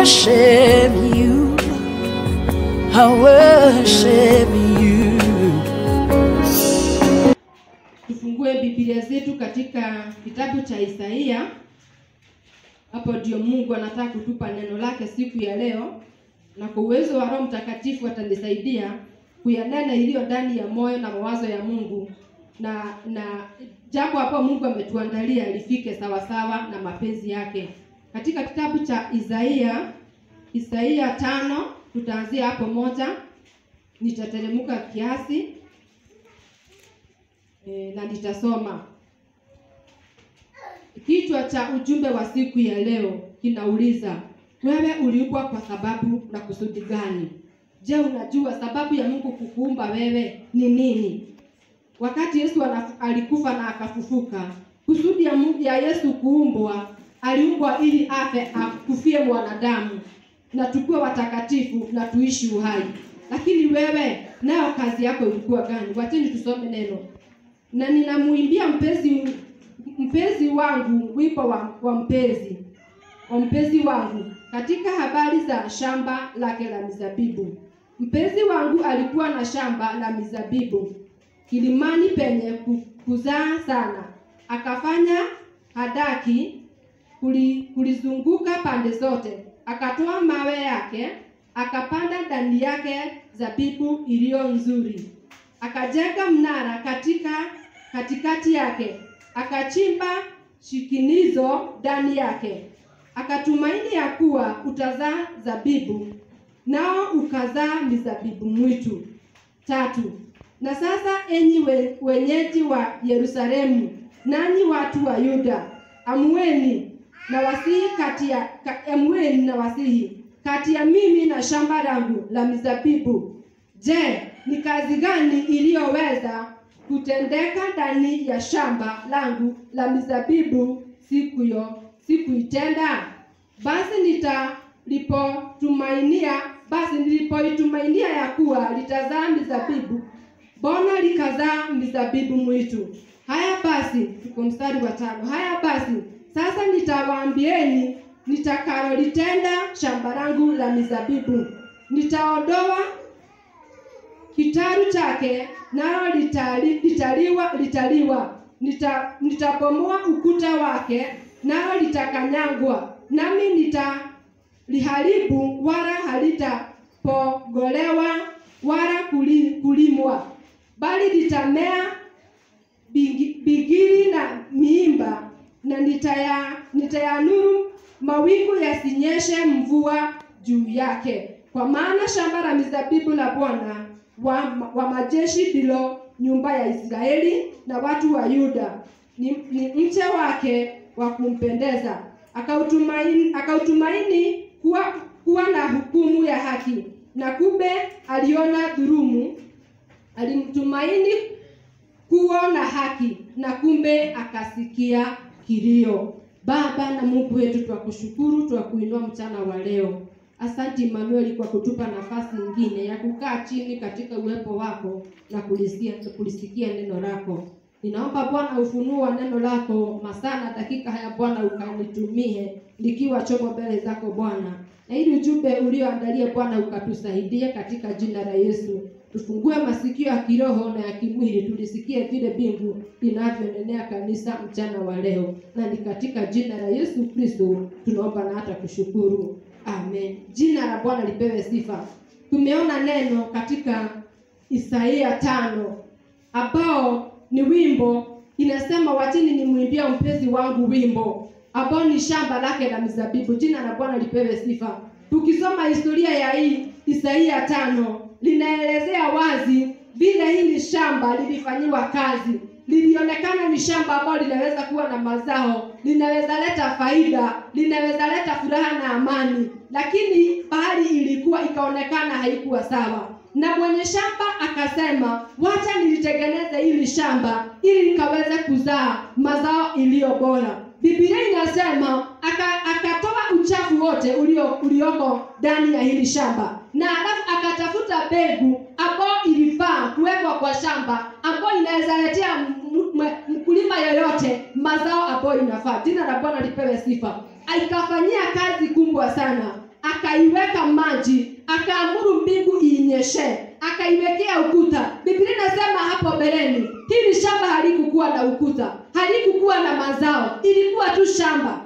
worship you. I worship you. tufungue biblia zetu katika kitabu cha isaia hapo ndio mungu anataka kutupa neno lake siku ya leo na kwa uwezo wa roho mtakatifu atanisaidia kuyanena iliyo ndani ya moyo na mawazo ya mungu na na jambo hapo mungu ametuandalia lifike sawasawa na mapenzi yake katika kitabu cha isaia isaia tano tutaanzia hapo moja nitateremka kiasi e, na nitasoma kichwa cha ujumbe wa siku ya leo kinauliza wewe uliumbwa kwa sababu na kusudi gani je unajua sababu ya mungu kukuumba wewe ni nini wakati yesu anaf- alikufa na akafufuka kusudi ya, Mungu- ya yesu kuumbwa aliumbwa ili afe akufie mwanadamu na tukuwe watakatifu na tuishi uhai lakini wewe nayo kazi yako ilikuwa gani wacheni tusome neno na ninamuimbia mpenzi mpenzi wangu wimbo wa, wa mpenzi wa mpenzi wangu katika habari za shamba lake la mizabibu mpenzi wangu alikuwa na shamba la mizabibu kilimani penye ku- kuzaa sana akafanya hadaki kuli- kulizunguka pande zote akatoa mawe yake akapanda ndani yake zabibu iliyo nzuri akajenga mnara katika katikati yake akachimba shikinizo ndani yake akatumaini ya kuwa utazaa zabibu nao ukazaa mizabibu mwitu tatu na sasa enyi we, wenyeji wa yerusalemu nanyi watu wa yuda amueni na wasihi kati ya ka, amueni na wasihi kati ya mimi na shamba langu la mizabibu je ni kazi gani iliyoweza kutendeka ndani ya shamba langu la mizabibu siku yo sikuitenda basi nitalipotumainia basi nilipoitumainia ya kuwa litazaa mizabibu mbona likazaa mizabibu mwitu haya basi tuko mstari wa tano haya basi sasa nitawaambieni nitakalolitenda shamba langu la mizabibu nitaondoa kitaru chake nalo litali, litaliwa litaliwa Nita, nitabomoa ukuta wake nalo litakanyagwa nami nitaliharibu wala halitapogolewa wala kuli, kulimwa bali litamea bigi- bigiri na miimba na nitaya nitayanuru mawingu yasinyeshe mvua juu yake kwa maana shamba la mizabibu la bwana wa, wa majeshi ndilo nyumba ya israeli na watu wa yuda ni, ni mche wake wa kumpendeza akautumaini, akautumaini kuwa, kuwa na hukumu ya haki na kumbe aliona dhurumu alimtumaini kuwa na haki na kumbe akasikia kilio baba na mungu wetu twakushukuru twakuinua mchana wa leo asanti manueli kwa kutupa nafasi nyingine ya kukaa chini katika uwepo wako na kulisikia, kulisikia neno lako ninaomba bwana ufunuo wa neno lako masaa na dakika haya bwana ukanitumie likiwa chombo mbele zako bwana na ili ujumbe ulioandalia bwana ukatusaidie katika jina la yesu tufungue masikio ya kiroho na ya kimwili tulisikie vile mbingu inavyonenea kanisa mchana wa leo na ni katika jina la yesu kristo tunaomba na hata kushukuru amen jina la bwana lipewe sifa tumeona neno katika isaia tano ambao ni wimbo inasema wachini nimwimbia mpenzi wangu wimbo ambao ni shamba lake la mizabibu jina la bwana lipewe sifa tukisoma historia ya hii isaia tano linaelezea wazi vile hili shamba lilifanyiwa kazi lilionekana ni shamba ambalo linaweza kuwa na mazao linaweza leta faida linaweza leta furaha na amani lakini bahari ilikuwa ikaonekana haikuwa sawa na mwenye shamba akasema wacha nilitengeneze hili shamba ili likaweze kuzaa mazao iliyo bora biblia inasema aka- akatoa uchafu wote ulio ulioko ndani ya hili shamba na alafu akatafuta mbegu ambayo ilifaa kuwekwa kwa shamba ambayo inaweza letea m- m- mkulima yoyote mazao ambayo inafaa jina la bwana lipewe sifa aikafanyia kazi kubwa sana akaiweka maji akaamuru mbingu iinyeshe akaiwekea ukuta biblia inasema hapo mbeleni hili shamba halikukuwa na ukuta halikukuwa na mazao ilikuwa tu shamba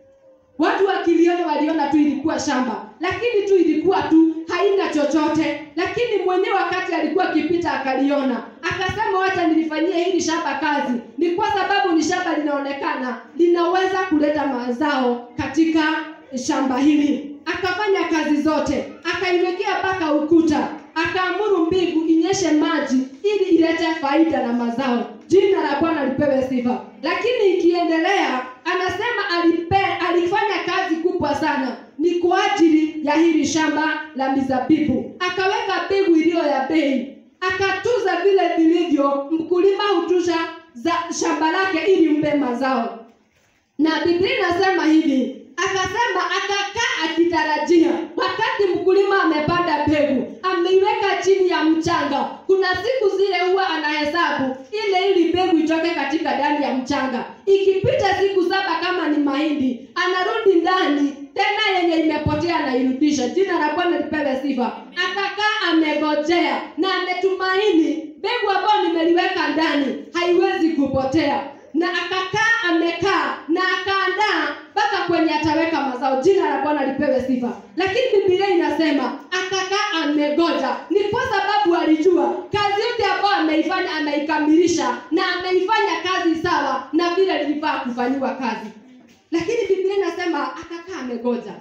watu wakiliona waliona tu ilikuwa shamba lakini tu ilikuwa tu haina chochote lakini mwenyewe wakati alikuwa akipita akaliona akasema wacha nilifanyie hili shamba kazi ni kwa sababu ni shamba linaonekana linaweza kuleta mazao katika shamba hili akafanya kazi zote akaiwekea mpaka ukuta akaamuru mbingu inyeshe maji ili ilete faida na mazao jina la bwana lipewe sifa lakini ikiendelea anasema alipe, alifanya kazi kubwa sana ni kwa ajili ya hili shamba la mizabibu akaweka mbegu iliyo ya bei akatuza vile vilivyo mkulima hutusha za shamba lake ili mpe mazao na biblia inasema hivi akasema akakaa akitarajia wakati mkulima amepanda mbegu ameiweka chini ya mchanga kuna siku zile huwa anahesabu ile ili mbegu itoke katika ndani ya mchanga ikipita siku saba kama ni mahindi anarudi ndani tena yenye imepotea anairudisha jina la bwana lipewe sifa akakaa amegojea na ametumaini mbegu ambayo nimeliweka ndani haiwezi kupotea na akakaa amekaa na akaandaa mpaka kwenye ataweka mazao jina la bwana lipewe sifa lakini bibilia inasema akakaa amegoja ni kwa sababu alijua kazi yote ambayo ameifanya ameikamilisha na ameifanya kazi sawa na vile lilifaa kufanyiwa kazi lakini bibilia inasema akakaa amegoja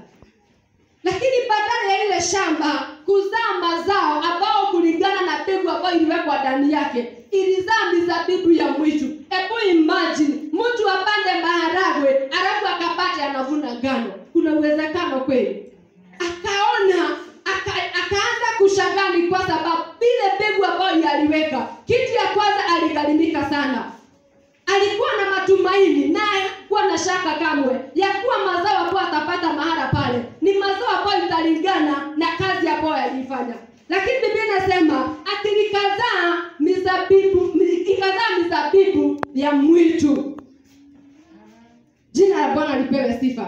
lakini badala ya ile shamba kuzaa mazao ambao kulingana na mbegu ambayo iliwekwa ndani yake ilizaa mizabibu ya mwitu hebu imagine mtu apande maharagwe alafu akapate anavuna ngano kuna uwezekano kweli akaona aka, akaanza kushangani kwa sababu vile mbegu ambayo yaliweka kitu ya kwanza aligharimika sana alikuwa na matumaini naye kuwa na shaka kamwe ya kuwa mazao ambayo atapata mahala pale ni mazao ambayo italingana na kazi ambayo yaliifanya lakini biblia inasema atilikazaa mizabibu ikazaa mizabibu ya mwitu jina la bwana lipewe sifa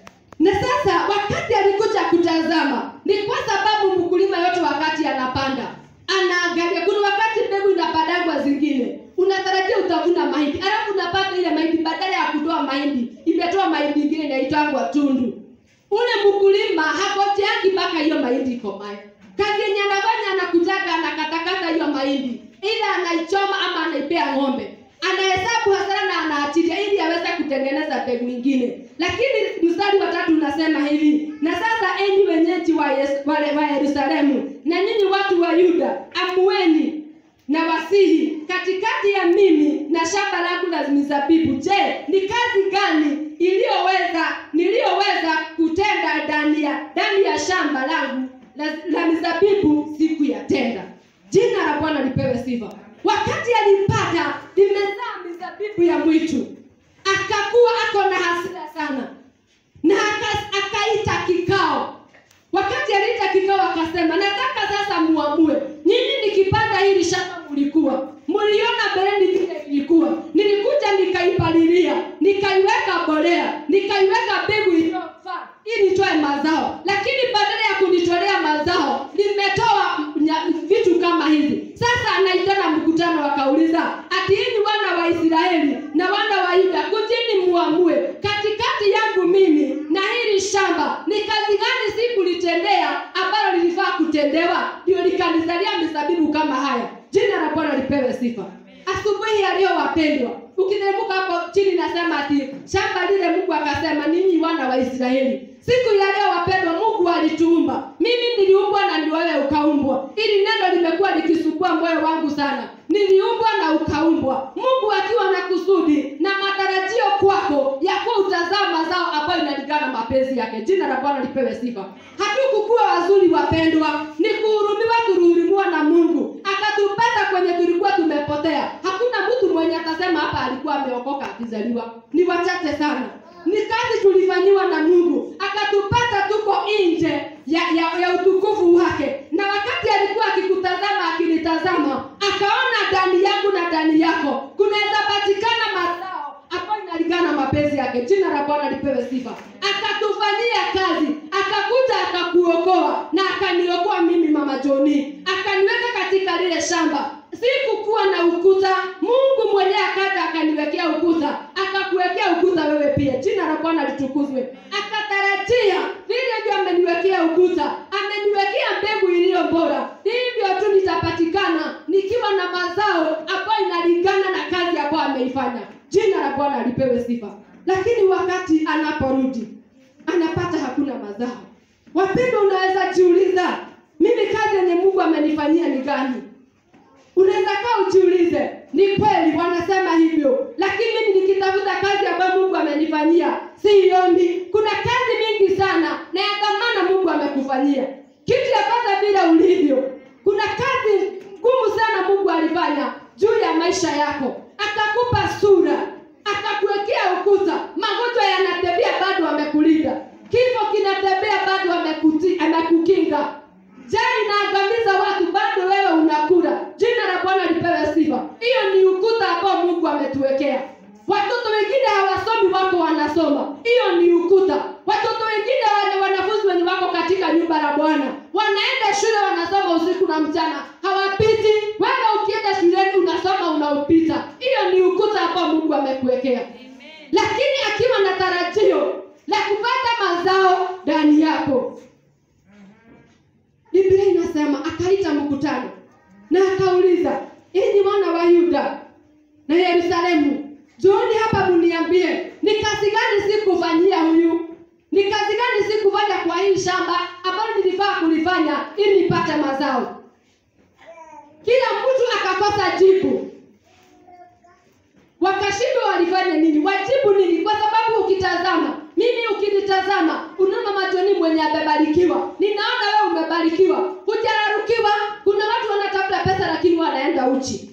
na sasa wakati alikuja kutazama ni kwa sababu mkulima yote wakati anapanda anaangalia kuna wakati mbegu inapandagwa zingine unatarajia utavuna mahindi alafu unapata ile mahindi badala ya kutoa mahindi imetoa mahindi ingine inaitangwa tundu ule mkulima hakojeangi mpaka hiyo mahindi ikomae kazi yenye anafanya anakujaga anakatakata hiyo mahindi ila anaichoma ama anaipea ng'ombe anahesabu hasara na anaachilia ili aweze kutengeneza mbegu ingine lakini mstari wa tatu unasema hivi na sasa enyi wenyeji wa, yes, wale wa yerusalemu na nyinyi watu wa yuda amueni na wasihi katikati ya mimi na shamba langu la mizabibu je ni kazi gani iliyoweza niliyoweza kutenda ndani ya ndani ya shamba langu la, la mizabibu siku ya tenda jina la bwana lipewe sifa wakati alipata limezaa mizabibu ya mwitu akakuwa ako na hasira sana na aka- akaita kikao wakati aliita kikao akasema nataka sasa muamue nyinyi nikipanda hili shamba mlikuwa mliona mbeleni vile ilikuwa nilikuja nikaipalilia nikaiweka bolea nikaiweka mbegu iliyofaa ili itoe mazao lakini badala ya kunitolea mazao limetoa nya- vitu kama hivi sasa anaitana mkutano wakauliza ati hivi wana wa israeli na wana wa yuda kujini muamue katikati yangu mimi na hili shamba ni kazi gani sikulitendea ambalo lilifaa kutendewa ndio likanizalia mizabibu kama haya jina la bwana lipewe sifa asubuhi yaliyo wapendwa ukiteremka hapo chini nasema ati shamba lile mungu akasema ninyi wana wa israeli siku ya leo wapendwa mungu alituumba mimi niliumbwa na ndio wewe ukaumbwa ili neno limekuwa likisumbua moyo wangu sana niliumbwa na ukaumbwa mungu akiwa na kusudi na matarajio kwako ya kuwa utazaa mazao ambayo inalingana na mapenzi yake jina la bwana lipewe sifa hatukukuwa wazuri wapendwa ni kuhurumiwa tulihurumiwa na mungu akatupata kwenye tulikuwa tumepotea hakuna mtu mwenye atasema hapa alikuwa ameokoka akizaliwa ni wachache sana ni kazi tulifanyiwa na mungu akatupata tuko nje ya, ya, ya utukufu wake na wakati alikuwa akikutazama akinitazama akaona ndani yangu na ndani yako kunaweza patikana mazao ambayo inalingana na mapenzi yake jina la bwana lipewe sifa akatufanyia kazi akakuja akaku Joni, akaniweka katika lile shamba. Sikukuwa na ukuta, Mungu mwenyewe akaja akaniwekea ukuta, akakuwekea ukuta wewe pia. Jina la Bwana litukuzwe. Akatarajia vile vile ameniwekea ukuta, ameniwekea mbegu iliyo bora, hivyo tu nitapatikana nikiwa na mazao ambayo inalingana na kazi ambayo ameifanya. Jina la Bwana lipewe sifa. Lakini wakati anaporudi anapata hakuna mazao. Wapendwa, unaweza jiuliza, mimi kazi yenye Mungu amenifanyia ni gani? Unaweza kaa ujiulize, ni kweli wanasema hivyo, lakini mimi nikitafuta kazi ambayo Mungu amenifanyia siioni. Kuna kazi mingi sana na ya dhamana Mungu amekufanyia. Kitu ya kwanza vile ulivyo, kuna kazi ngumu sana Mungu alifanya juu ya maisha yako, akakupa sura, akakuwekea ukuta. Magonjwa yanatembea bado amekulinda, kifo kinatembea bado amekuti- amekukinga Njaa inaangamiza watu, bado wewe unakula. Jina la Bwana lipewe sifa. Hiyo ni ukuta ambao Mungu ametuwekea. Watoto wengine hawasomi, wako wanasoma. Hiyo ni ukuta. Watoto wengine wale wanafunzi wenye wako katika nyumba la Bwana wanaenda shule, wanasoma usiku na mchana, hawapiti. Wewe ukienda shuleni unasoma, unaupita. Hiyo ni ukuta ambao Mungu amekuwekea, lakini akiwa na tarajio la kupata mazao ndani yako. Biblia inasema akaita mkutano na akauliza, enyi wana wa Yuda na Yerusalemu, njooni hapa mniambie, ni kazi gani sikufanyia huyu? Ni kazi gani sikufanya kwa hii shamba ambalo nilifaa kulifanya ili nipate mazao? Kila mtu akakosa jibu, wakashindwa walifanya nini, wajibu nini? Kwa sababu ukitazama mimi, ukinitazama unaona machoni mwenye amebarikiwa, ninaona wewe umebarikiwa, hujararukiwa. Kuna watu wanatafuta pesa lakini wanaenda uchi.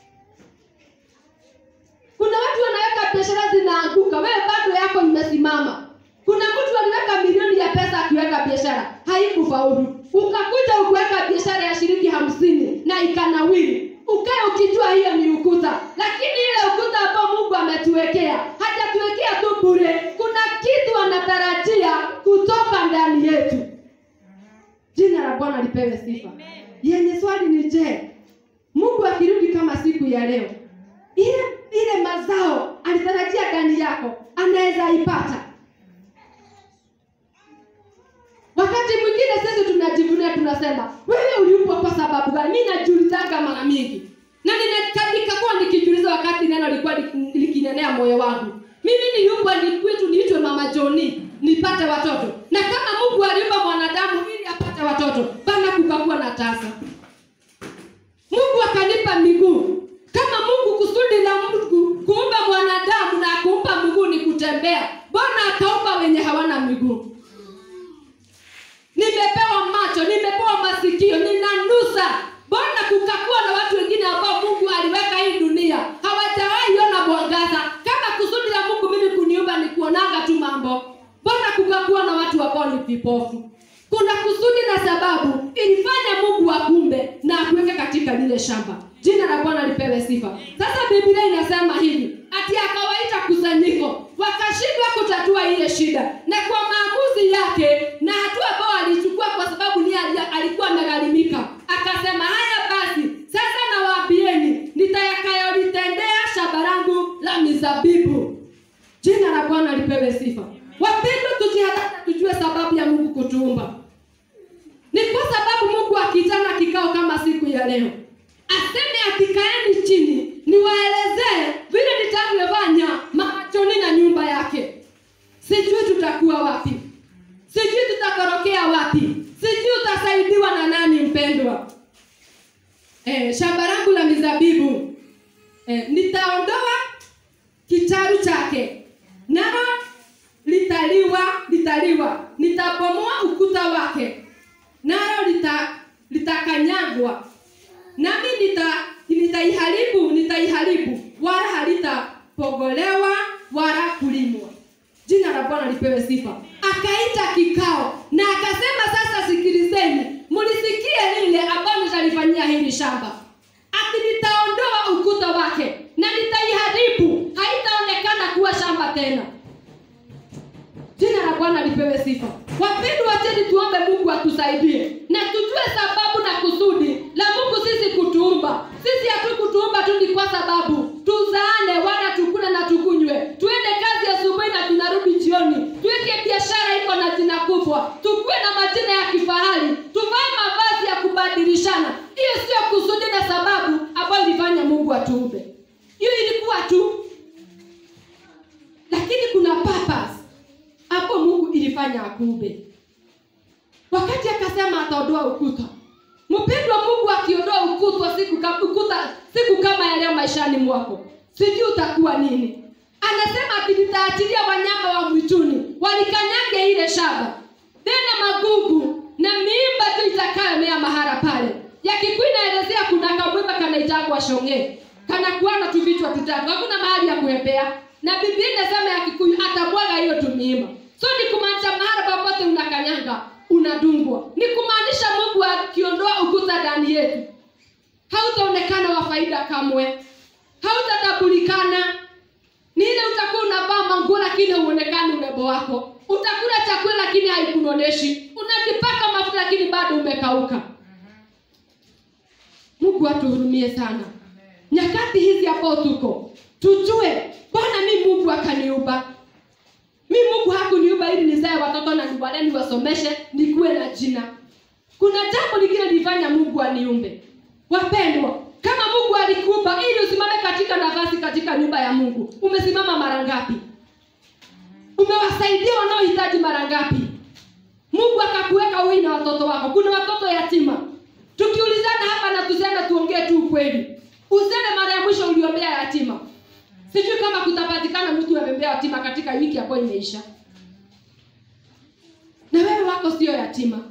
Kuna watu wanaweka biashara zinaanguka, wewe bado yako imesimama. Kuna mtu aliweka milioni ya pesa akiweka biashara haikufaulu, ukakuja ukuweka biashara ya shilingi hamsini na ikanawiri, ukae ukijua hiyo ni ukuta, lakini ile ukuta ambao Mungu ametuwekea hajatuwekea tu bure. Kuna kitu anatarajia kutoka ndani yetu. Jina la Bwana lipewe sifa. Yenye swali ni je, Mungu akirudi kama siku ya leo, ile ile mazao alitarajia ndani yako anaweza ipata? Wakati mwingine sisi tunajivunia, tunasema wewe uliumbwa kwa sababu gani? Mimi najiulizaga mara mingi na nina- nikakuwa nikijiuliza wakati neno lilikuwa lik- likinenea moyo wangu. Mimi niliumbwa ni kwetu niitwe mama Joni nipate watoto, na kama Mungu aliumba mwanadamu ili apate watoto, bana kukakuwa na tasa. Mungu akanipa miguu. Kama Mungu kusudi la Mungu kuumba mwanadamu na kumpa miguu ni kutembea, mbona akaumba wenye hawana miguu? Nimepewa macho, nimepewa masikio, ninanusa. Mbona kukakuwa na watu wengine ambao Mungu aliweka hii dunia hawajawahi ona mwangaza? Kama kusudi la Mungu mimi kuniumba ni kuonaga tu mambo, mbona kukakuwa na watu ambao ni vipofu? Kuna kusudi na sababu ilifanya Mungu akumbe na akuweke katika lile shamba. Jina la Bwana lipewe sifa. Sasa Biblia inasema hivi, ati akawaita kusanyiko, wakashindwa kutatua ile shida, na kwa maamuzi yake na hatua ambayo alichukua, kwa sababu ni alikuwa amegharimika, akasema haya basi, sasa nawaambieni nitakayolitendea shamba langu la mizabibu. Jina la Bwana lipewe sifa. Wapendwa, tujihadhari, tujue sababu ya Mungu kutuumba. Ni kwa sababu Mungu akitana kikao kama siku ya leo, aseme atikaeni chini, niwaelezee vile nitavyofanya machoni na nyumba yake. Sijui tutakuwa wapi, sijui tutakorokea wapi, sijui utasaidiwa na nani, mpendwa. Eh, shamba langu la mizabibu eh, nitaondoa kitaru chake nalo litaliwa litaliwa, nitabomoa ukuta wake nalo lita litakanyagwa, nami nita nitaiharibu nitaiharibu, wala halitapogolewa wala kulimwa. Jina la Bwana lipewe sifa. Akaita kikao na akasema, sasa sikilizeni, mlisikie lile ambalo nitalifanyia hili shamba, ati nitaondoa ukuta wake na nitaiharibu, haitaonekana kuwa shamba tena. Jina la Bwana lipewe sifa. Wapendwa, wacheni atuumbe hiyo ilikuwa tu lakini kuna purpose hapo mungu ilifanya akuumbe wakati akasema ataondoa ukuta mpendwa mungu akiondoa ukuta siku, ka- ukuta siku kama ya leo maishani mwako sijui utakuwa nini anasema ati nitaachilia wanyama wa mwituni walikanyange ile shamba tena magugu na miimba tu itakayomea mahala pale yakikuu inaelezea kuna kamwimba kanaitagwa shonge kanakuana tu vichwa tutatu hakuna mahali ya kuepea na biblia inasema ya kikuyu atabwaga hiyo tumiima so ni kumaanisha mahala popote unakanyanga unadungwa ni kumaanisha mungu akiondoa ukuta ndani yetu hautaonekana wa faida kamwe hautatambulikana ni ile utakuwa unavaa manguo lakini hauonekani urembo wako utakula chakula lakini haikunoneshi unajipaka mafuta lakini bado umekauka mungu atuhurumie sana nyakati hizi hapo tuko tujue bwana mi mungu akaniumba mi mungu hakuniumba ili nizae watoto na niwale niwasomeshe nikuwe na jina kuna jambo lingine lifanya mungu aniumbe wapendwa kama mungu alikuumba ili usimame katika nafasi katika nyumba ya mungu umesimama mara ngapi umewasaidia wanaohitaji mara ngapi mungu akakuweka wewe na watoto wako kuna watoto yatima tukiulizana hapa na tusienda tuongee tu ukweli useme mara ya mwisho uliombea yatima sijui kama kutapatikana mtu amembea yatima katika wiki ambayo imeisha na wewe wako sio yatima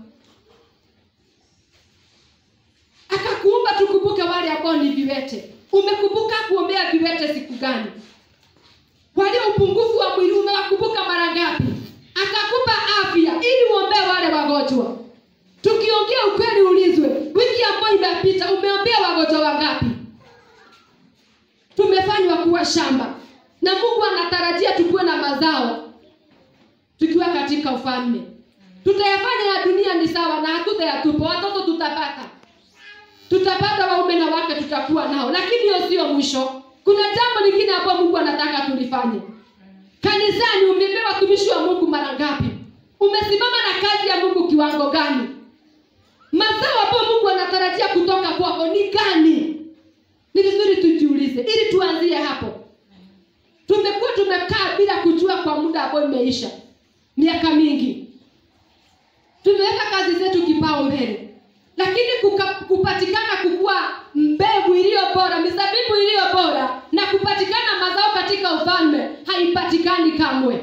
akakuumba tukumbuke wale ambao ni viwete umekumbuka kuombea viwete siku gani walio upungufu wa mwili umewakumbuka mara ngapi akakupa afya ili uombee wale wagonjwa tukiongea ukweli ulizwe wiki ambayo imepita umeombea wagonjwa wangapi tumefanywa kuwa shamba na mungu anatarajia tukuwe na mazao tukiwa katika ufalme tutayafanya ya dunia ni sawa na hatutayatupa watoto tutapata tutapata waume na wake tutakuwa nao lakini hiyo sio mwisho kuna jambo lingine hapo mungu anataka tulifanye kanisani umepewa watumishi wa mungu mara ngapi umesimama na kazi ya mungu kiwango gani mazao hapo mungu anatarajia kutoka kwako ni gani ni vizuri tujiulize ili tuanzie hapo tumekuwa tumekaa bila kujua kwa muda ambao imeisha miaka mingi tumeweka kazi zetu kipao mbele lakini kuka, kupatikana kukuwa mbegu iliyo bora mizabibu iliyo bora na kupatikana mazao katika ufalme haipatikani kamwe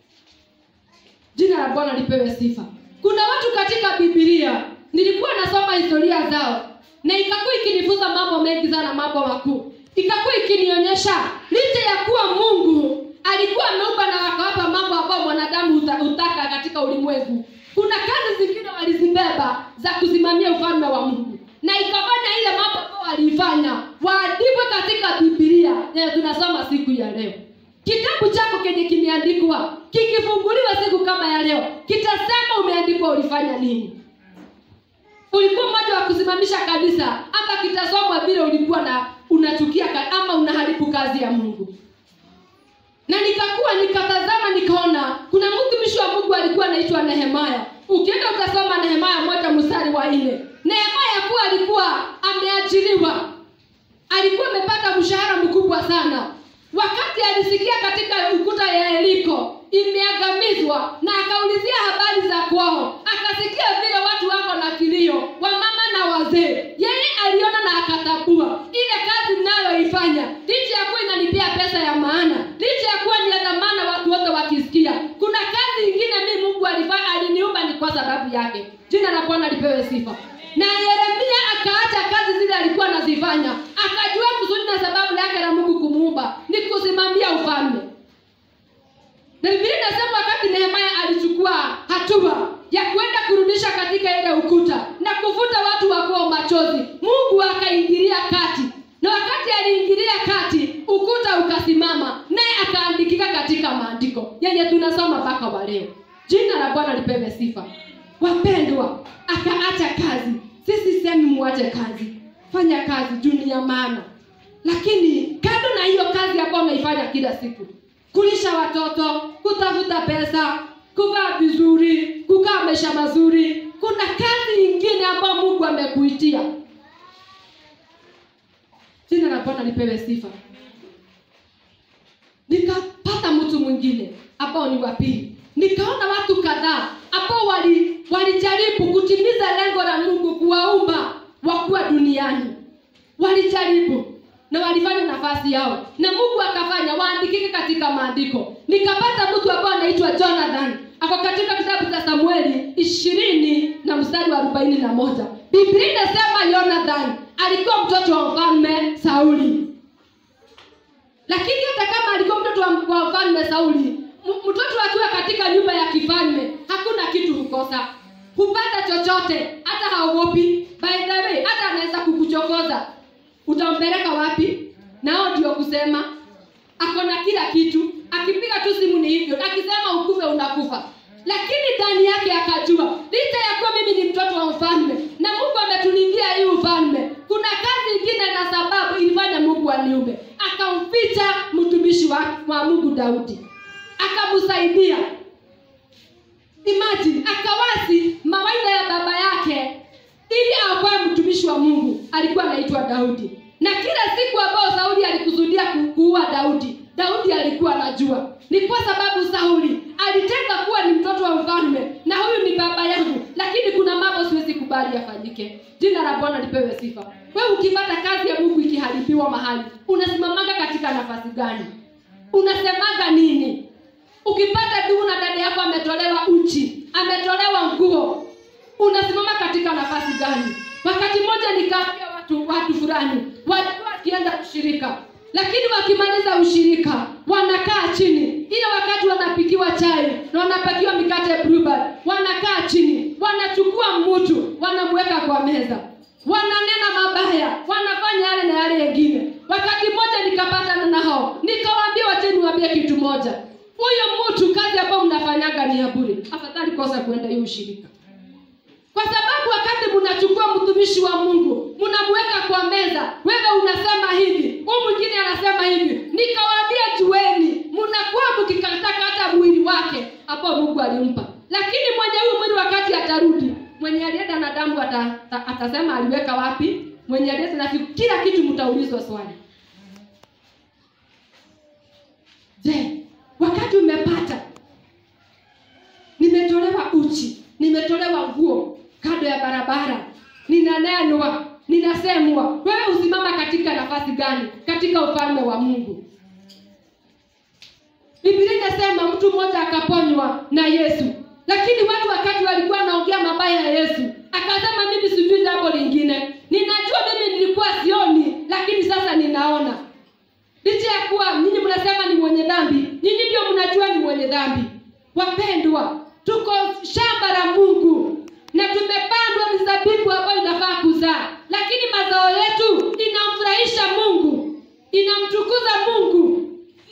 jina la bwana lipewe sifa kuna watu katika bibilia nilikuwa nasoma historia zao na ikakuwa ikinifunza mambo mengi sana mambo makuu ikakuwa ikinionyesha licha ya kuwa mungu alikuwa ameumba na wakawapa mambo ambayo mwanadamu uta- hutaka katika ulimwengu kuna kazi zingine walizibeba za kusimamia ufalme wa mungu na ikafanya ile mambo ambayo waliifanya waandikwe katika bibilia yenye tunasoma siku ya leo kitabu chako kenye kimeandikwa kikifunguliwa siku kama ya leo kitasema umeandikwa ulifanya nini ulikuwa mmoja wa kusimamisha kanisa ama kitasomwa vile ulikuwa na unachukia ka- ama unaharibu kazi ya mungu na nikakuwa nikatazama nikaona kuna mtumishi wa mungu alikuwa anaitwa nehemaya ukienda ukasoma nehemaya moja mstari wa nne nehemaya kuwa alikuwa ameajiriwa alikuwa amepata mshahara mkubwa sana wakati alisikia katika ukuta ya yeriko imeangamizwa na akaulizia habari za kwao akasikia vile watu wako na kilio wamama na wazee yeye aliona na akatabua ile kazi nayoifanya licha ya kuwa inanipea pesa ya maana licha ya kuwa ni ya dhamana watu wote wakisikia kuna kazi ingine mi mungu alifanya aliniumba ni kwa sababu yake jina la bwana lipewe sifa na yeremia akaacha kazi zile alikuwa anazifanya akajua kusudi na sababu yake na mungu kumuumba ni kusimamia ufalme na biblia inasema wakati nehemaya alichukua hatua ya kwenda kurudisha katika ile ukuta na kuvuta watu wakuwa machozi mungu akaingilia kati na wakati aliingilia kati ukuta ukasimama naye akaandikika katika maandiko yenye tunasoma mpaka wa leo jina la bwana lipewe sifa wapendwa akaacha kazi sisi semi muache kazi fanya kazi juu ni ya maana lakini kando na hiyo kazi ambayo unaifanya kila siku kulisha watoto kutafuta pesa kuvaa vizuri kukaa maisha mazuri kuna kazi nyingine ambayo mungu amekuitia jina la bwana lipewe sifa nikapata mtu mwingine ambao ni wa pili nikaona watu kadhaa ambao wali walijaribu kutimiza lengo la mungu kuwaumba wakuwa duniani walijaribu na walifanya nafasi yao na mungu akafanya waandikike katika maandiko nikapata mtu ambao anaitwa jonathan ako katika kitabu cha samueli ishirini na mstari wa arobaini na moja biblia inasema jonathan alikuwa mtoto wa mfalme sauli lakini hata kama alikuwa mtoto wa wa mfalme sauli m- mtoto akiwa katika nyumba ya kifalme hakuna kitu hukosa hupata chochote hata haogopi by the way hata anaweza kukuchokoza utampeleka wapi nao ndio kusema ako na kila kitu akipiga tu simu ni hivyo akisema ukufe unakufa lakini ndani yake akajua licha ya kuwa mimi ni mtoto wa mfalme na mungu ametulindia hii ufalme kuna kazi ingine na sababu ilifanya mungu aniume akamficha mtumishi wa, wa mungu daudi akamsaidia imagine akawasi mawaidha ya baba yake ili akuwe mtumishi wa mungu alikuwa anaitwa daudi na kila siku ambao sauli alikusudia ku- kuua daudi daudi alikuwa anajua ni kwa sababu sauli alitenga kuwa ni mtoto wa mfalme na huyu ni baba yangu lakini kuna mambo siwezi kubali yafanyike jina la bwana lipewe sifa wewe ukipata kazi ya mungu ikiharibiwa mahali unasimamaga katika nafasi gani unasemaga nini ukipata ndugu na dada yako ametolewa uchi ametolewa nguo unasimama katika nafasi gani wakati mmoja nikaambia watu watu fulani walikuwa wakienda ushirika lakini wakimaliza ushirika wanakaa chini ile wakati wanapikiwa chai na wanapakiwa mikate blueband wanakaa chini wanachukua mtu wanamweka kwa meza wananena mabaya wanafanya yale na yale yengine wakati mmoja nikapatana na hao nikawaambia wacheni niwaambie kitu moja huyo mtu kazi ambayo mnafanyaga ni ya bure afadhali kosa kuenda hiyo ushirika kwa sababu wakati mnachukua mtumishi wa mungu mnamweka kwa meza wewe unasema hivi huu mwingine anasema hivi nikawaambia jueni mnakuwa mkikataka hata mwili wake ambao mungu alimpa lakini mwenye huyu mwili wakati atarudi mwenye alienda na damu ata, ata, atasema aliweka wapi mwenye alienda na kitu- kila kitu mtaulizwa swali je wakati umepata nimetolewa uchi nimetolewa nguo kando ya barabara ninanenwa ninasemwa wewe usimama katika nafasi gani katika ufalme wa mungu biblia inasema mtu mmoja akaponywa na yesu lakini watu wakati walikuwa wanaongea mabaya ya yesu akasema mimi sijui jambo lingine ninajua mimi nilikuwa sioni lakini sasa ninaona licha ya kuwa nyinyi mnasema ni mwenye dhambi nyinyi ndio mnajua ni mwenye dhambi wapendwa tuko shamba la mungu na tumepandwa mizabibu ambayo inafaa kuzaa lakini mazao yetu inamfurahisha mungu inamtukuza mungu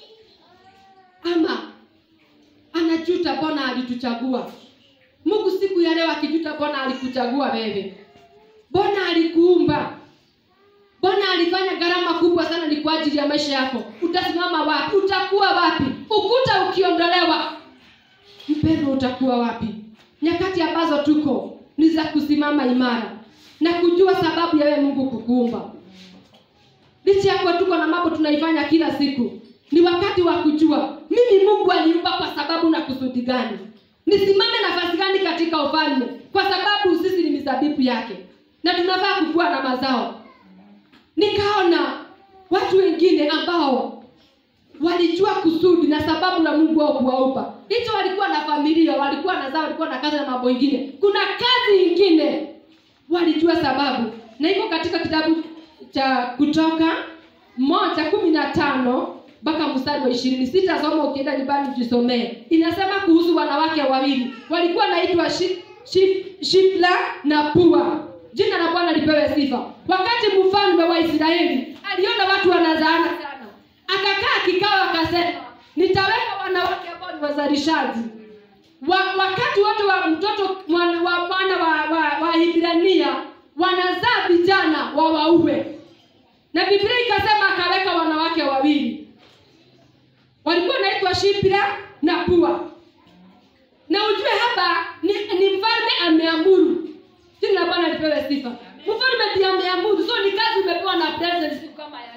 ama anajuta mbona alituchagua mungu siku ya leo akijuta mbona alikuchagua wewe mbona alikuumba mbona alifanya gharama kubwa sana ni kwa ajili ya maisha yako utasimama wapi utakuwa wapi ukuta ukiondolewa mpendo utakuwa wapi nyakati ambazo tuko ni za kusimama imara na kujua sababu ya wewe mungu kukuumba licha yako tuko na mambo tunaifanya kila siku ni wakati wa kujua mimi mungu aliumba kwa sababu na kusudi gani nisimame nafasi gani katika ufalme kwa sababu sisi ni mizabibu yake na tunafaa kukuwa na mazao nikaona watu wengine ambao walijua kusudi na sababu la mungu wao kuwaumba hicho walikuwa na familia walikuwa na zao walikuwa na kazi na mambo ingine kuna kazi ingine walijua sababu na iko katika kitabu cha kutoka moja kumi na tano mpaka mstari wa ishirini sitasoma ukienda nyumbani ujisomee inasema kuhusu wanawake wawili walikuwa naitwa shi, shi, shifla na pua jina la bwana lipewe sifa wakati mfalme wa israeli aliona watu wanazaana sana akakaa kikao akasema nitaweka wanawake ambao ni wazalishaji wa, wakati wote wa mtoto mwana wa mwana wa, wa, wa hibrania wanazaa vijana wawauwe na biblia ikasema akaweka wanawake wawili walikuwa naitwa shipra na pua na ujue hapa ni, ni mfalme ameamuru jina la bwana lipewe sifa mfalme ndiye ameamuru so ni kazi umepewa na president siku kama ya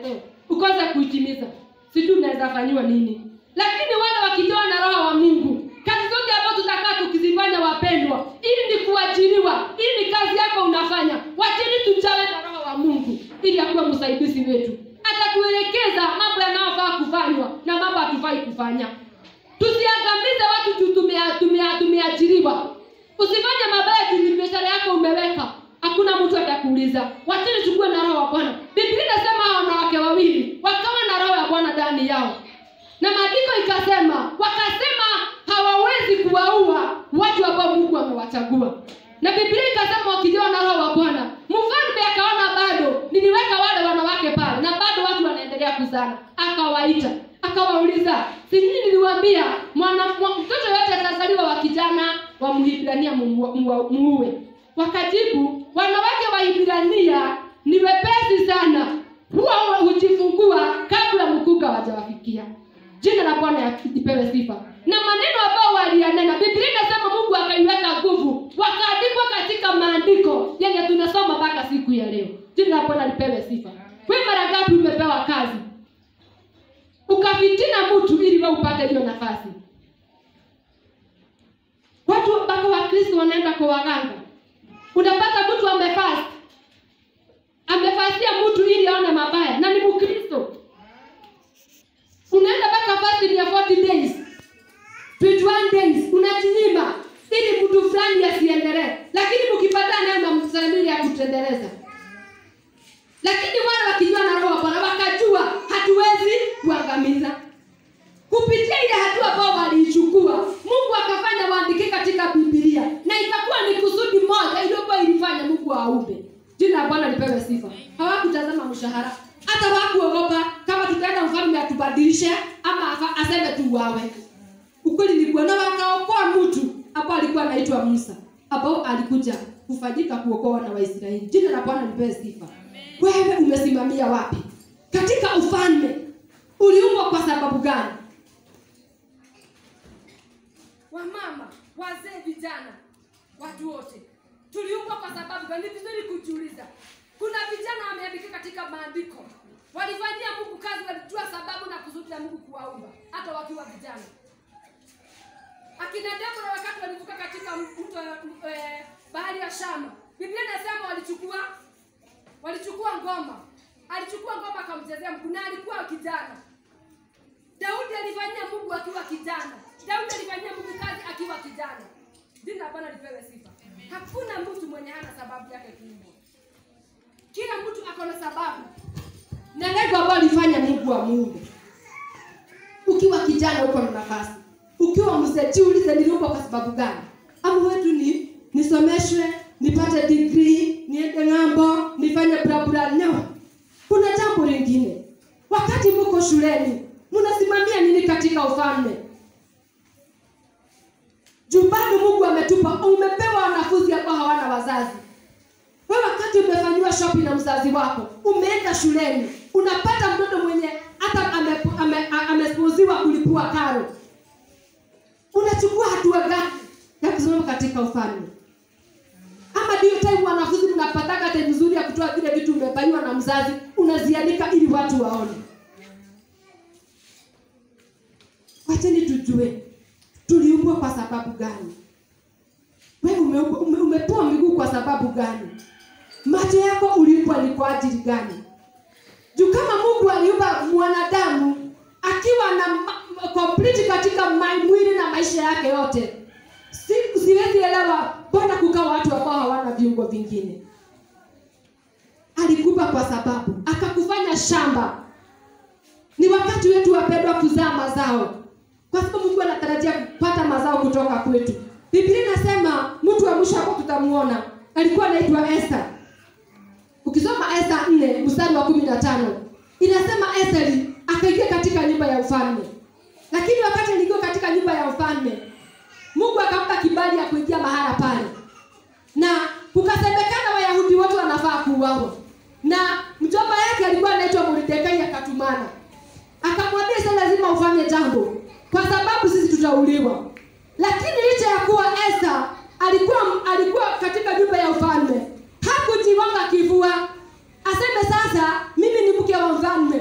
ya leo ukose kuitimiza sijui unaweza fanyiwa nini lakini wale wakijawa na roho wa mungu kazi zote ambazo tutakaa tukizifanya wapendwa ili ni kuajiriwa ili ni kazi yako unafanya wachini tujawe na roho wa mungu ili akuwe msaidizi wetu atatuelekeza mambo yanayofaa kufanywa na mambo hatufai kufanya tusiangamize watu juu tumea- tumea- tumeajiriwa usifanye mabaya juu ni biashara yako umeweka hakuna mtu atakuuliza wachini chukue na roho wa bwana biblia inasema hawa wanawake wawili wakawa na roho ya bwana ndani yao na maandiko ikasema wakasema hawawezi kuwaua watu ambao mungu amewachagua na biblia ikasema wakijawa na roho wa bwana mfalme akaona bado niliweka wale wanawake pale na bado watu wanaendelea kuzana akawaita akawauliza sinyini niliwambia mwana mwa- mtoto yote atazaliwa wa kijana wa mhibrania muue muue. wakajibu wanawake wa hibrania ni wepesi sana huwa hujifungua kabla mkunga wajawafikia jina la bwana lipewe sifa na maneno ambao waliyanena biblia inasema mungu akaiweka nguvu wakaandikwa katika maandiko yenye tunasoma mpaka siku ya leo jina la bwana lipewe sifa we mara ngapi umepewa kazi ukafitina mtu ili we upate hiyo nafasi watu mpaka wakristo wanaenda kwa waganga unapata mtu amefast amefasia mtu ili aone mabaya na ni mkristo unaenda mpaka fasting ya 40 days 21 days unajinyima ili mtu fulani asiendelee lakini mkipata naye namsamili ya kutendeleza lakini wale wakijua na roho bwana wakajua hatuwezi kuangamiza kupitia ile hatua ambao waliichukua mungu akafanya waandike katika bibilia na ikakuwa ni kusudi moja iliyokuwa ilifanya mungu aumbe jina la bwana lipewe sifa hawakutazama mshahara hata wakuogopa kama tutaenda mfalme atubadilishe ama afa- aseme tuuawe ukweli ni kuwa na wakaokoa mtu ambao alikuwa anaitwa musa ambao alikuja kufanyika kuokoa na waisraeli jina la bwana lipewe sifa wewe umesimamia wapi katika ufalme uliumbwa kwa sababu gani wamama wazee vijana watu wote tuliumbwa kwa sababu gani? Ni vizuri kujiuliza. Kuna vijana wameandika katika maandiko, walifanyia Mungu kazi, walijua sababu na kusudi la Mungu kuwaumba hata wakiwa vijana. Akina Debora wakati walivuka katika mto eh, bahari ya Shama, Biblia inasema walichukua walichukua ngoma, alichukua ngoma akamchezea Mungu na alikuwa kijana. Daudi alifanyia Mungu akiwa kijana. Daudi alifanyia Mungu kazi akiwa kijana. Jina la Bwana lipewe sifa. Hakuna mtu mwenye hana sababu yake kuumbwa. Kila mtu ako na sababu na lengo ambalo alifanya Mungu wa Mungu. Ukiwa kijana uko na nafasi, ukiwa mzee jiulize, niliumbwa kwa sababu gani? Ama wetu ni nisomeshwe, nipate degree, niende ng'ambo, nifanye brabura? No, kuna jambo lingine. Wakati mko shuleni, mnasimamia nini katika ufalme? juu bado mungu ametupa umepewa wanafunzi ambao hawana wazazi we wakati umefanyiwa shopping na mzazi wako umeenda shuleni unapata mtoto mwenye hata amespuziwa ame, ame amespuziwa kulipua karo unachukua hatua gani ya kusimama katika ufalme ama ndio time wanafunzi mnapataka time nzuri ya kutoa vile vitu umefanyiwa na mzazi unazianika ili watu waone wacheni tujue tuliumbwa kwa sababu gani wewe ume, ume, umepewa miguu kwa sababu gani macho yako uliumbwa ni kwa ajili gani juu kama mungu aliumba mwanadamu akiwa na ma- complete katika ma- mwili na maisha yake yote si, siwezi elewa mbona kukaa watu ambao hawana viungo vingine alikupa kwa sababu akakufanya shamba ni wakati wetu wapendwa kuzaa mazao kwa sababu mungu anatarajia kupata mazao kutoka kwetu biblia inasema mtu wa mwisho hapo tutamuona alikuwa anaitwa esta ukisoma esta nne mstari wa kumi na tano inasema esteri akaingia katika nyumba ya ufalme lakini wakati aliingia katika nyumba ya ufalme mungu akampa kibali ya kuingia mahala pale na kukasemekana wayahudi wote wanafaa kuuawa na mjomba yake alikuwa anaitwa mordekai akatumana akamwambia sa lazima ufanye jambo kwa sababu sisi tutauliwa lakini licha ya kuwa esta alikuwa alikuwa katika nyumba ya ufalme hakujiwanga kivua aseme sasa mimi ni mke wa mfalme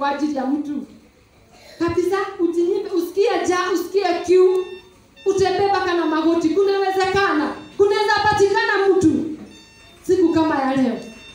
kwa ajili ya mtu kabisa ujinyime usikie ja usikie kiu utembee mpaka na magoti kunawezekana kunaweza patikana mtu siku kama ya leo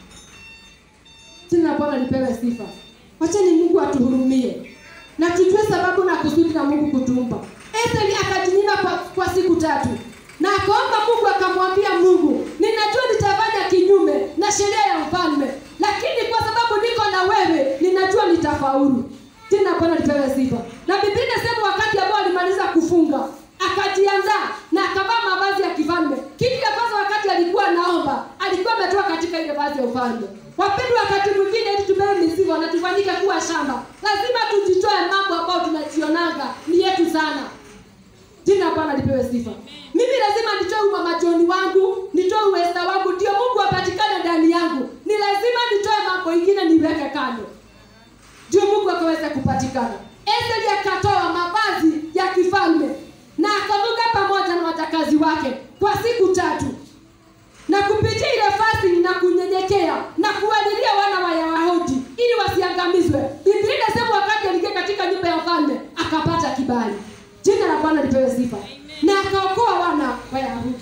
jina la bwana lipewe sifa wacheni mungu atuhurumie na tujue sababu na kusudi la mungu kutumba etheli akajinyima kwa, kwa siku tatu na akaomba mungu akamwambia mungu ninajua nitafanya kinyume na sheria ya mfalme lakini kwa sababu niko na wewe ninajua nitafaulu jina la bwana lipewe sifa na biblia inasema wakati ambao alimaliza kufunga akajiandaa na akavaa mavazi ya kifalme kitu ya kwanza wakati alikuwa anaomba alikuwa ametoka katika ile vazi ya ufalme wapendwa wakati mwingine ili tupewe mizigo na tufanyike kuwa shamba lazima tujitoe mambo ambayo tunajionaga ni yetu sana jina la bwana lipewe sifa mimi lazima nitoe umamajoni wangu nitoe uwesta wangu ndio mungu apatikane ndani yangu ni lazima nitoe mambo ingine niweke kando ndio mungu akaweza kupatikana eseli akatoa mavazi ya kifalme na akavuka pamoja na watakazi wake kwa siku tatu na kupitia ile fasting na kunyenyekea na kuwalilia wana wa Wayahudi ili wasiangamizwe. Biblia inasema wakati aliingia katika nyumba ya mfalme akapata kibali. Jina la Bwana lipewe sifa. Na akaokoa wana wa Wayahudi,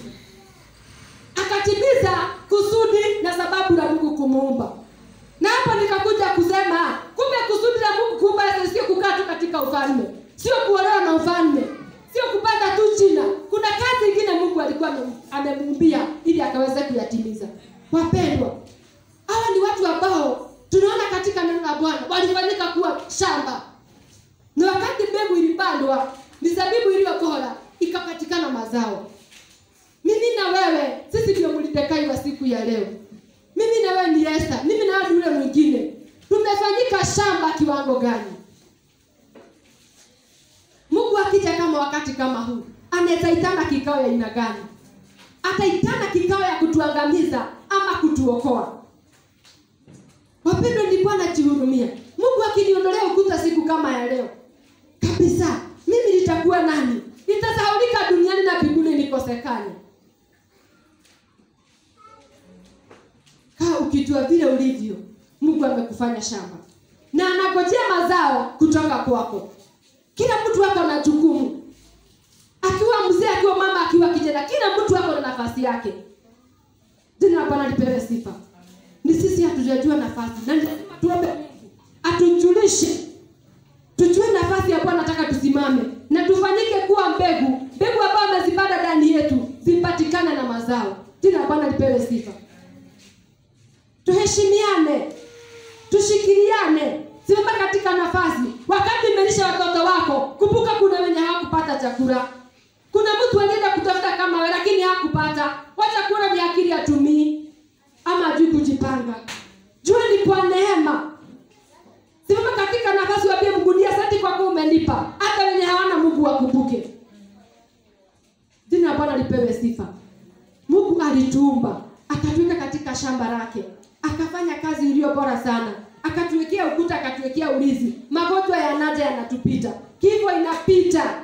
akatimiza kusudi na sababu la Mungu kumuumba. Na hapo nikakuja kusema kumbe kusudi la Mungu kuumba Yesu sio kukaa tu katika ufalme, sio kuolewa na ufalme, sio kupata tu jina. Kuna kazi ingine Mungu alikuwa ame- amemuumbia ili akaweze kuyatimiza. Wapendwa, hawa ni watu ambao tunaona katika neno la Bwana walifanyika kuwa shamba, na wakati mbegu ilipandwa, mizabibu iliyo bora ikapatikana mazao. Mimi na wewe, sisi ndio Mordekai wa siku ya leo. Mimi na wewe ni Esther, mimi na wewe ni yule mwingine. Tumefanyika shamba kiwango gani? Mungu akija kama wakati kama huu, anaweza itana kikao ya aina gani? Ataitana kikao ya kutuangamiza ama kutuokoa? Wapendwa, ni Bwana jihurumia. Mungu akiniondolea ukuta siku kama ya leo kabisa, mimi nitakuwa nani? Nitasahaulika duniani na mbinguni nikosekane. Kaa ukijua vile ulivyo, Mungu amekufanya shamba na anagojea mazao kutoka kwako. Kila mtu ako na jukumu, akiwa mzee, akiwa mama, akiwa kijana, kila mtu ako na nafasi yake. Jina la Bwana lipewe sifa. Ni sisi hatujajua nafasi, na ni lazima tuombe Mungu atujulishe, tujue nafasi ya Bwana anataka tusimame na tufanyike kuwa mbegu, mbegu ambayo amezipanda ndani yetu zipatikane na mazao. Jina la Bwana lipewe sifa. Tuheshimiane, tushikiliane, simama katika nafasi. Wakati umelisha watoto wako, kumbuka kuna wenye hawakupata chakula. Kuna mtu alienda kutafuta kama wewe, lakini hakupata. Wacha kuona ni akili atumii ama ajui kujipanga. Jua ni kwa neema. Simama katika nafasi, wapie Mungu ni asante kwa kuwa umenipa. Hata wenye hawana Mungu wakumbuke. Jina la Bwana lipewe sifa. Mungu alituumba akatuweka katika shamba lake, akafanya kazi iliyo bora sana, akatuwekea ukuta, akatuwekea ulinzi. Magonjwa yanaja yanatupita, kifo inapita,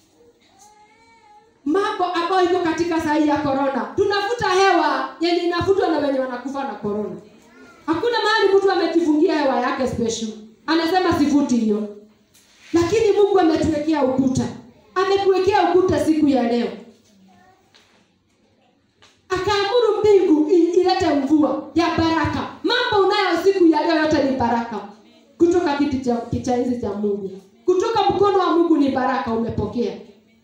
mambo ambayo iko katika sahi ya korona. Tunavuta hewa yenye inavutwa na wenye wanakufa na korona. Hakuna mahali mtu amejifungia hewa yake special, anasema sivuti hiyo, lakini Mungu ametuwekea ukuta, amekuwekea ukuta siku ya leo akaamuru mbingu i- ilete mvua ya baraka. Mambo unayo siku ya leo yote ni baraka kutoka kiti cha cha enzi cha Mungu, kutoka mkono wa Mungu ni baraka umepokea.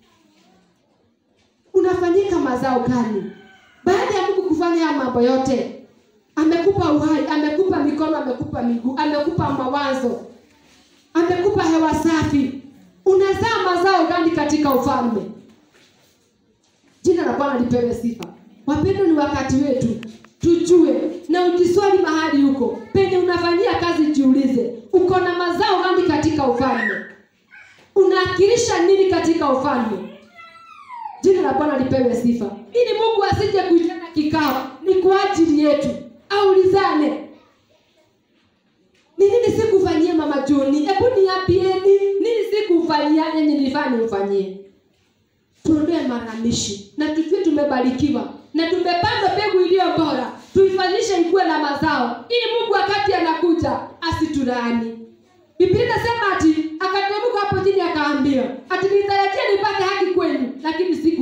Unafanyika mazao gani baada ya Mungu kufanya haya mambo yote? Amekupa uhai, amekupa mikono, amekupa miguu, amekupa mawazo, amekupa hewa safi. Unazaa mazao gani katika ufalme? Jina la Bwana lipewe sifa. Wapendwa, ni wakati wetu tujue na ujiswali mahali huko penye unafanyia kazi, jiulize uko na mazao gani katika ufalme? Unaakilisha nini katika ufalme? Jina la Bwana lipewe sifa, ili Mungu asije kuitana kikao, ni kwa ajili yetu, aulizane ni nini sikufanyie mama Joni? Hebu niambieni, nini sikufanyia yenye nilifanya nimfanyie? tuondoe malalamishi na tujue tumebarikiwa na tumepanda mbegu iliyo bora, tuifanyishe ikuwe na mazao, ili Mungu wakati anakuja asitulaani. Biblia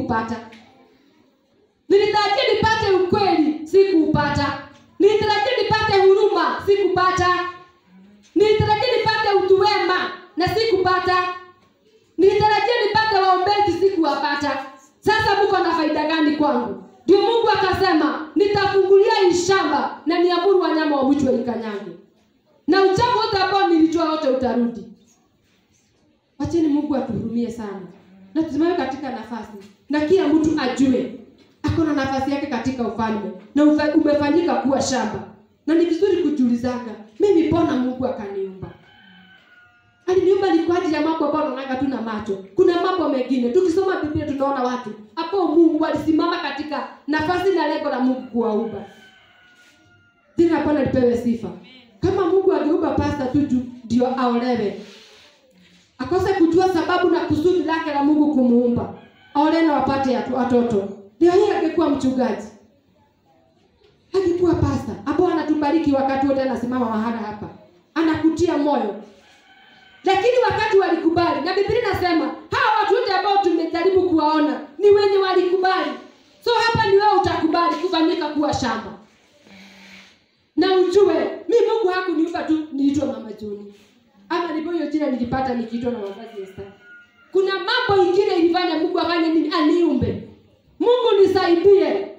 sikupata nilitarajia nipate ukweli sikuupata nilitarajia nipate huruma sikupata nilitarajia nipate utu wema na sikupata nilitarajia nipate waombezi sikuwapata sasa mko na faida gani kwangu ndio mungu akasema nitafungulia hii shamba na niamuru wanyama wa mwitu waikanyange na uchafu wote ambao nilitoa wote utarudi wacheni mungu atuhurumie sana na tusimame katika nafasi na kila mtu ajue ako na nafasi yake katika ufalme na ufa- umefanyika kuwa shamba na ni vizuri kujiulizaga mimi mbona mungu akaniumba aliniumba ni kwa ajili ya mambo ambayo unaonaga tu na macho kuna mambo mengine tukisoma biblia tunaona watu ambao mungu walisimama katika nafasi na lengo la mungu kuwaumba jina la bwana lipewe sifa kama mungu angeumba pasta tu juu ndio aolewe akose kujua sababu na kusudi lake la mungu kumuumba aolewe na wapate atu- watoto leo hii angekuwa mchungaji angekuwa pasta ambao anatubariki wakati wote anasimama mahala hapa anakutia moyo lakini wakati walikubali na biblia inasema hawa watu wote ambao tumejaribu kuwaona ni wenye walikubali so hapa ni wewe utakubali kufanyika kuwa shamba na ujue mi mungu hakuniumba tu niliitwa mama juni ama ndipo hiyo jina nilipata nikiitwa na wazazi Esther. kuna mambo ingine ilifanya mungu afanye nini aniumbe mungu nisaidie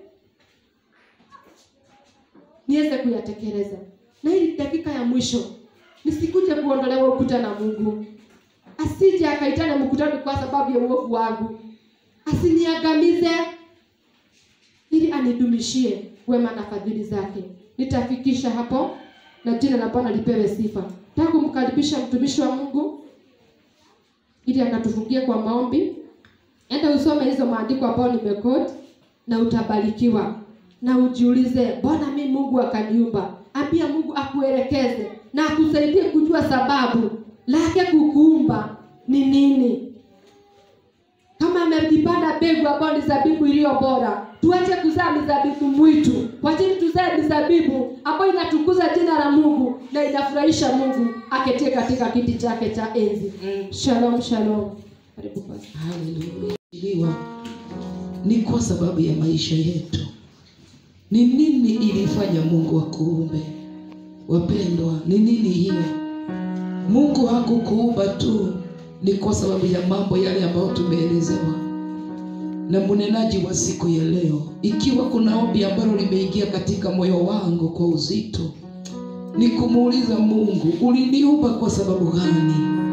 niweze kuyatekeleza na hii dakika ya mwisho nisikuje kuondolewa ukuta na mungu asije akaitana mkutano kwa sababu ya uovu wangu asiniangamize ili anidumishie wema na fadhili zake nitafikisha hapo na jina la bwana lipewe sifa taka kumkaribisha mtumishi wa mungu ili akatufungie kwa maombi enda usome hizo maandiko ambayo nimekoti na utabarikiwa na ujiulize mbona mi mungu akaniumba ambia mungu akuelekeze na akusaidie kujua sababu lake kukuumba ni nini kama amejipanda mbegu ambayo ni zabibu iliyo bora tuache kuzaa mizabibu mwitu wachini tuzae mizabibu ambayo inatukuza jina la mungu na inafurahisha mungu aketie katika kiti chake cha enzi shalom shalom karibu pastor. Haleluya. Iliwa ni kwa sababu ya maisha yetu. Ni nini ilifanya Mungu akuumbe? Wapendwa, ni nini hiyo? Mungu hakukuumba tu ni kwa sababu ya mambo yale ambayo tumeelezewa na mnenaji wa siku ya leo. Ikiwa kuna ombi ambalo limeingia katika moyo wangu kwa uzito, ni kumuuliza Mungu, uliniumba kwa sababu gani?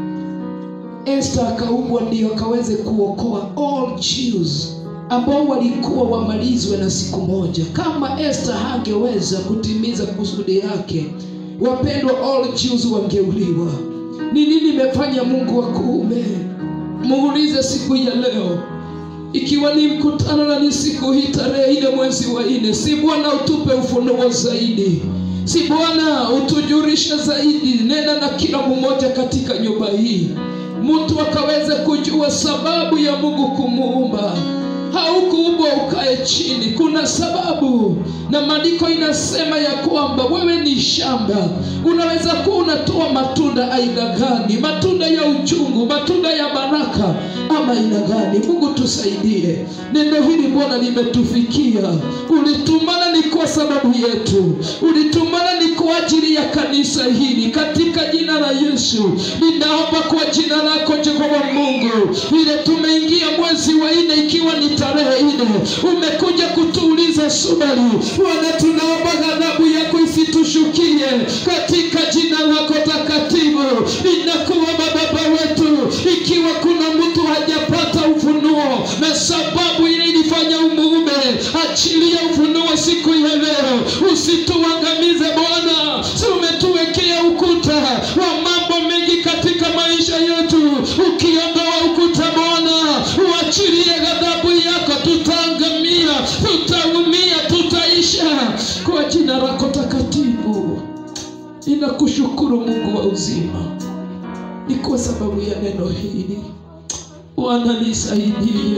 Esther akaumbwa ndio akaweze kuokoa all Jews ambao walikuwa wamalizwe na siku moja. Kama Esther hangeweza kutimiza kusudi yake, wapendwa, all Jews wangeuliwa. Ni nini imefanya Mungu akuume? Muulize siku ya leo, ikiwa ni mkutano na ni siku hii tarehe ile mwezi wa nne, si Bwana utupe ufunuo zaidi, si Bwana utujulishe zaidi, nena na kila mmoja katika nyumba hii, mtu akaweze kujua sababu ya Mungu kumuumba. Haukuumbwa ukae chini, kuna sababu, na maandiko inasema ya kwamba wewe ni shamba. Unaweza kuwa unatoa matunda aina gani? Matunda ya uchungu, matunda ya baraka, ama aina gani? Mungu tusaidie. Neno hili Bwana limetufikia, ulitumana ni kwa sababu yetu, ulitumana ni kwa ajili ya kanisa hili. Katika jina la Yesu ninaomba kwa jina lako Jehova Mungu, vile tumeingia mwezi wa nne ikiwa ni tarehe nne, umekuja kutuuliza swali Bwana, tunaomba ghadhabu yako isitushukie katika jina lako takatifu. Ninakuomba Baba wetu, ikiwa kuna mtu hajapata ufunuo na sababu ile ilifanya umuume, achilia ufunuo siku ya leo, usituangamize Bwana. Si umetuwekea ukuta wa mambo mengi katika maisha yetu, ukiondoa ukuta Bwana, uachilie ghadhabu yako, tutaangamia, tutaumia, tutaisha kwa jina lako takatifu. Ninakushukuru Mungu wa uzima, ni kwa sababu ya neno hili. Bwana nisaidie,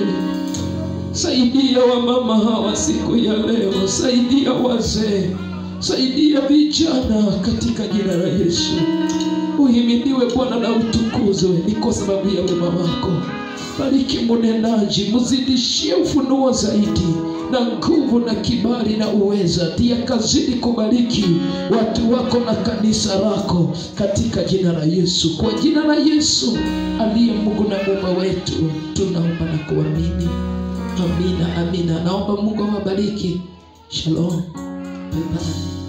saidia wamama hawa siku ya leo, saidia wazee, saidia vijana katika jina la Yesu. Uhimidiwe Bwana na utukuzwe, ni kwa sababu ya wema wako. bariki munenaji mzidishie ufunuo zaidi na nguvu na kibali na uweza tia kazidi kubariki watu wako na kanisa lako katika jina la yesu kwa jina la yesu aliye mungu na muumba wetu tunaomba na kuamini amina amina naomba mungu awabariki shalom bye bye